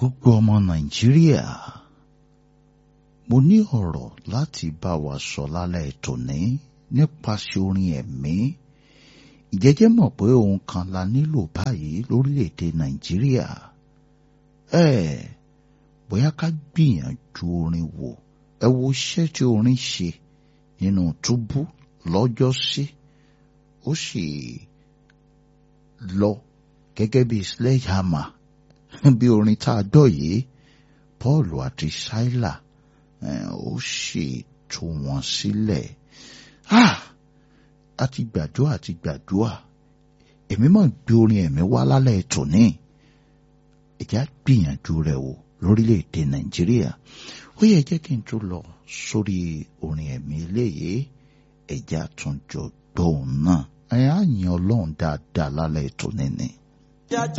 gbogbo ọmọ nàìjíríà mo ní ọ̀rọ̀ láti bá wa sọ lálẹ́ tòní nípasẹ̀ orin ẹ̀mí ìjẹ́jẹ́ mọ̀ pé ohun kan la nílò báyìí lórílẹ̀‐èdè nàìjíríà ẹ bóyá ká gbìyànjú orin wò ẹ wo iṣẹ́ tí orin ṣe nínú túbú lọ́jọ́sí ó sì lọ gẹ́gẹ́ bí sledgehammer bí orin tá a dọ̀ yìí Paul àti Sílà ó sì tú wọn sílẹ̀ àti gbàdúrà àti gbàdúrà èmi máa gbé orin ẹ̀mí wá lálẹ́ tòní ẹ̀já gbìyànjú rẹ̀ wò lórílẹ̀‐èdè Nàìjíríà ó yẹ jẹ́ kí n tún lọ sórí orin ẹ̀mí eléyìí ẹ̀já tún jọ gbọ́ òun náà ẹ̀ á yin Ọlọ́run dáadáa lálẹ́ tòní ni.